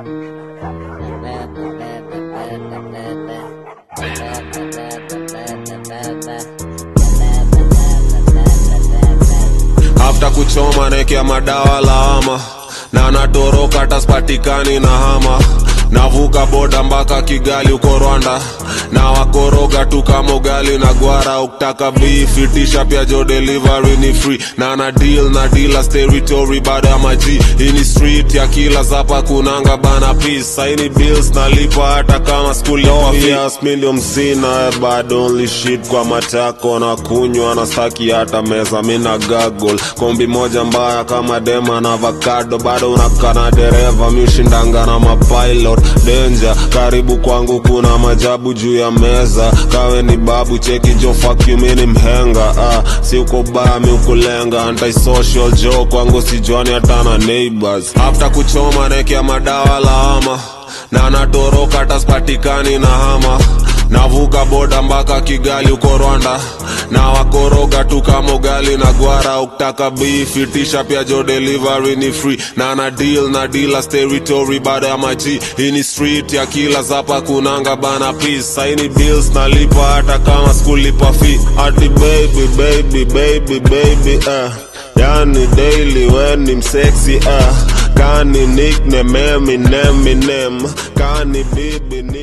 afta kuchoma nekea madawa lawama na natoroka hata spatikani na hama navuka boda mpaka kigali uko rwanda na wakoroga tu kama ugali na gwara ukitaka bifitisha pia jo delivery ni free na na deal na dealers territory baada ya maji hii ni street ya kila zapa kunanga bana peace saini bills nalipa hata kama skuli yofias ndio mzina eh, bado only shit kwa matako na kunywa na staki hata meza mina gagol kombi moja mbaya kama dema na avocado bado unakana dereva miushindanga na mapilot danger karibu kwangu kuna majabu juu ya meza kawe ni babu cheki jo fuck you mini mhenga ah, si uko baya mi ukulenga antisocial jo kwangu sijwani hata na neighbors after kuchoma nekea madawa lawama na natoroka hata spatikani na hama navuka boda mpaka kigali uko rwanda na wakoroga tu kama ugali na gwara ukitaka bifitisha pia jo delivery ni free na na deal na dealers territory baada ya maji hii ni street ya kila zapa kunanga bana peace saini bills nalipa hata kama skulipa fee ati baby baby baby baby uh. yani daily when ni msexy uh. kani nickname Eminem Eminem kani bibi ni